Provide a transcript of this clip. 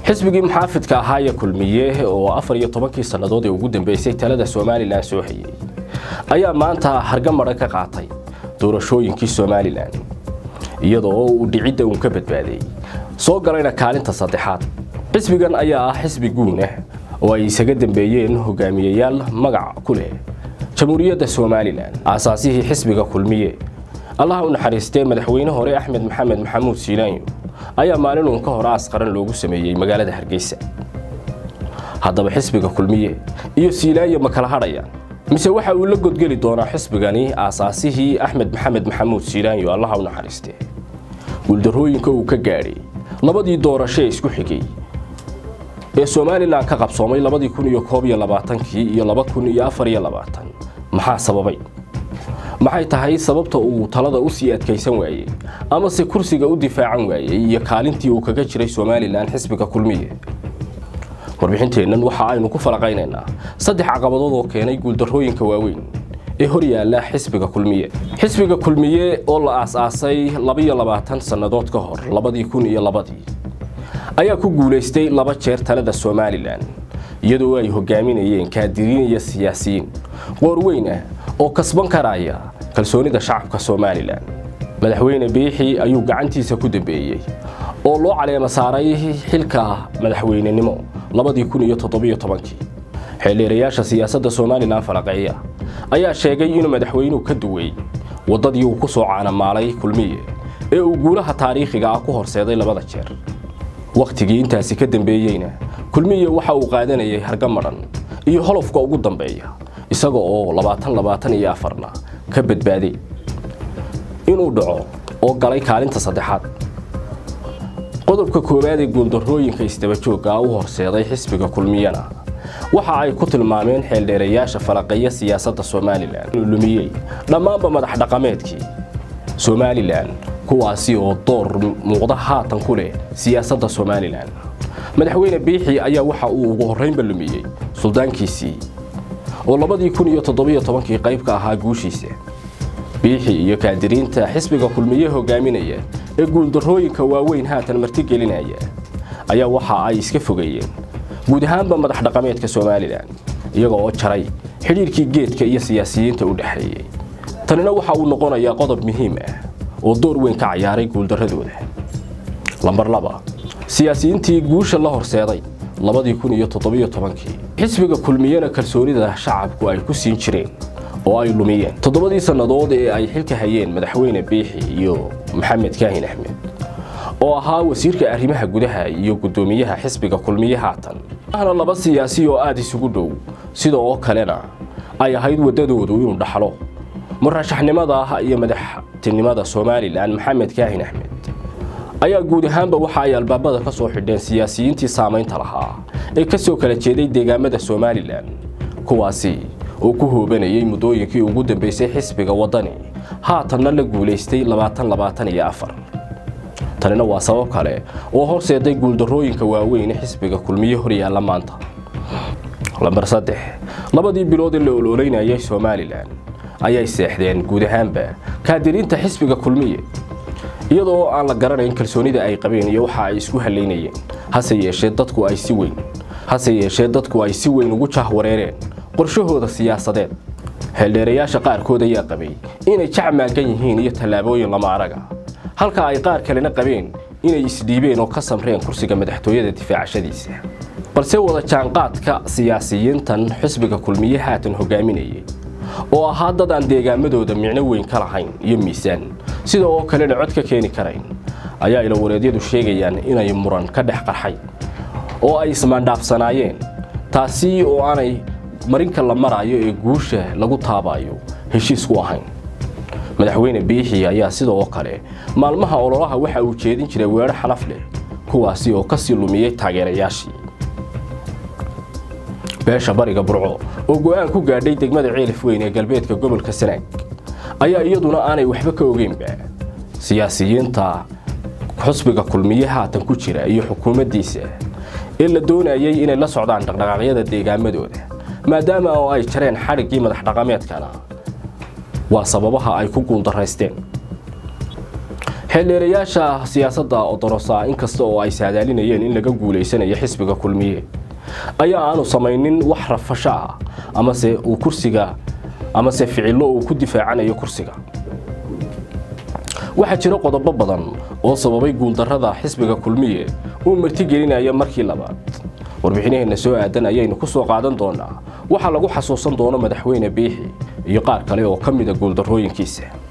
xisbigii muxaafidka ahaa ee kulmiye oo afar iyo tobankii sannadood ee ugu dambeysay talada somalilan soo hayay ayaa maanta hargamaran ka qaatay doorashooyinkii somalilan iyadoo uu dhicidda uun ka badbaaday soo galayna kaalinta saddexaad xisbigan ayaa ah xisbi guunah oo ay isaga dambeeyeen hogaamiyayaal magac ku leh jamhuuriyadda somalilan aasaasihii xisbiga kulmiye allaha u naxariistee madaxweyne hore axmed maxamed maxamuud siilaanyo ayaa maalin uun ka hor aas qaran loogu sameeyey magaalada hargeysa haddaba xisbiga kulmiye iyo siilaanyo ma kala hadhayaan mise waxa uu la godgeli doonaa xisbigani aasaasihii axmed maxamed maxamuud siilaanyo allaha u naxariistee guuldarrooyinka uu ka gaadhay labadii doorasho ee isku xigay ee somalilan ka qabsoomay labadii kun iyo koob iyo labaatankii iyo laba kun iyo afar iyo labaatan maxaa sababay maxay tahay sababta uu talada u sii adkaysan waayey amase kursiga u difaacan waayey iyo kaalintii uu kaga jiray somalilan xisbiga kulmiye warbixinteennan waxa aynu ku falaqaynaynaa saddex caqabadood oo keenay guuldarrooyinka waaweyn ee hor yaalla xisbiga kulmiye xisbiga kulmiye oo la aas-aasay labaiyo labaatan sannadood ka hor labadii kun iyo labadii ayaa ku guulaystay laba jeer talada somalilan iyadoo ay hogaaminayeen kaadiriin iyo siyaasiyiin qoorweyn ah oo kasban karaya kalsoonida shacabka somalilan madaxweyne biixi ayuu gacantiisa ku dambeeyey oo loo caleema saaray xilka madaxweynenimo labadii kun iyo toddobiyo tobankii xeeldheerayaasha siyaasadda somalilan falaqeeya ayaa sheegay inuu madaxweynuhu ka duway waddadii uu ku soo caanamaalay kulmiye ee uu guulaha taariikhiga ah ku horseeday labada jeer wakhtigii intaasi ka dambeeyeyna kulmiye waxa uu qaadanayay hargamadhan iyo holofka ugu dambeeya isaga oo labaatan labaatan iyo afarna ka badbaaday inuu dhaco oo galay kaalinta saddexaad qodobka koowaad ee guuldarrooyinka isdabajooga u horseeday xisbiga kulmiyana waxa ay ku tilmaameen xeeldheerayaasha falaqeeya siyaasadda somalilan inuu lumiyey dhammaanba madax dhaqameedkii somalilan kuwaasi oo door muuqda haatan ku leh siyaasadda somalilan madaxweyne biixi ayaa waxa uu ugu horraynba lumiyey suldaankiisii oo labadii kun iyo toddobiyo tobankii qayb ka ahaa guushiisa biixi iyo kaadiriinta xisbiga kulmiye hogaaminaya ee guuldarrooyinka waaweyn haatan martigelinaya ayaa waxa ay iska fogeeyeen guud ahaanba madax dhaqameedka somalilan iyaga oo jaray xidhiirkii geedka iyo siyaasiyiinta u dhexeeyey tanina waxa uu noqonayaa qodob muhiim ah oo door weyn ka cayaaray guuldarradooda lambar laba siyaasiyiintii guusha la horseeday labadii kun iyo toddobiyo tobankii xisbiga kulmiyena kalsoonida shacabku ay ku siin jireen oo ay lumiyeen toddobadii sannadood ee ay xilka hayeen madaxweyne biixi iyo maxamed kaahin axmed oo ahaa wasiirka arrimaha gudaha iyo guddoomiyaha xisbiga kulmiye haatan ahna laba siyaasi oo aada isugu dhow sida oo kalena ay ahayd waddadoodu inuu dhaxlo murashaxnimada iyo madaxtinimada somalilan maxamed kaahin axmed ayaa guud ahaanba waxa ay albaabada ka soo xidheen siyaasiyiintii saamaynta lahaa ee ka soo kala jeeday deegaamada somalilan kuwaasi oo ku hoobanayay muddooyinkii ugu dambeysay xisbiga waddani haatanna la guulaystay labaatan labaatan iyo afar tanina waa sabab kale oo horseeday guuldarrooyinka waaweyn ee xisbiga kulmiye hor yaalla maanta lambar saddex labadii bilood ee la ololeynayay somalilan ayay seexdeen guud ahaanba kaadiriinta xisbiga kulmiye iyadoo aan la garanayn kalsoonida ay qabeen iyo waxa ay isku halaynayeen hase yeeshee dadku ay si weyn hase yeeshee dadku ay si weyn ugu jahwareereen qorshahooda siyaasadeed xeeldheerayaasha qaarkood ayaa qabay inay jacmaagan yihiin iyo tallaabooyin lama araga halka ay qaar kalena qabeen inay isdhiibeen oo ka samreen kursiga madaxtooyada difaacashadiisa balse wada jaanqaadka siyaasiyiintan xisbiga kulmiye haatan hogaaminayay oo ahaa dad aan deegaamadooda micno weyn ka lahayn iyo miisaan sida oo kalena cod ka keeni karayn ayaa ilawareedyadu sheegayaan inay muran ka dhex qarxay oo ay ismaandhaafsanaayeen taasi oo aanay marinka la maraayo ee guusha lagu taabaayo heshiis ku ahayn madaxweyne biixi ayaa sida oo kale maalmaha ololaha waxa uu jeedin jiray weedho xalaf leh kuwaasi oo kasii lumiyey taageerayaashii beesha bariga burco oo go'aan ku gaadhay degmada ceelif weyn ee galbeedka gobolka sanaag ayaa iyaduna aanay waxba ka ogeynba siyaasiyiinta xusbiga kulmiye haatan ku jira iyo xukuumaddiisa ee la doonayay inay la socdaan dhaqdhaqaaqyada deegaamadooda maadaama oo ay jareen xadhiggii madax dhaqameedkana waa sababaha ay ku guuldaraysteen xeeldheerayaasha siyaasadda odorosa inkasta oo ay saadaalinayeen in laga guulaysanayo xisbiga kulmiye ayaa aanu samaynin wax rafasho ah amase uu kursiga amase ficillo uu ku difaacanayo kursiga waxaa jira qodobo badan oo sababay guuldarrada xisbiga kulmiye uu martigelinaya markii labaad warbixinaheenna soo aadan ayaynu ku soo qaadan doonaa waxaa lagu xasuusan doono madaxweyne biixi iyo qaar kale oo ka mida guuldarrooyinkiisa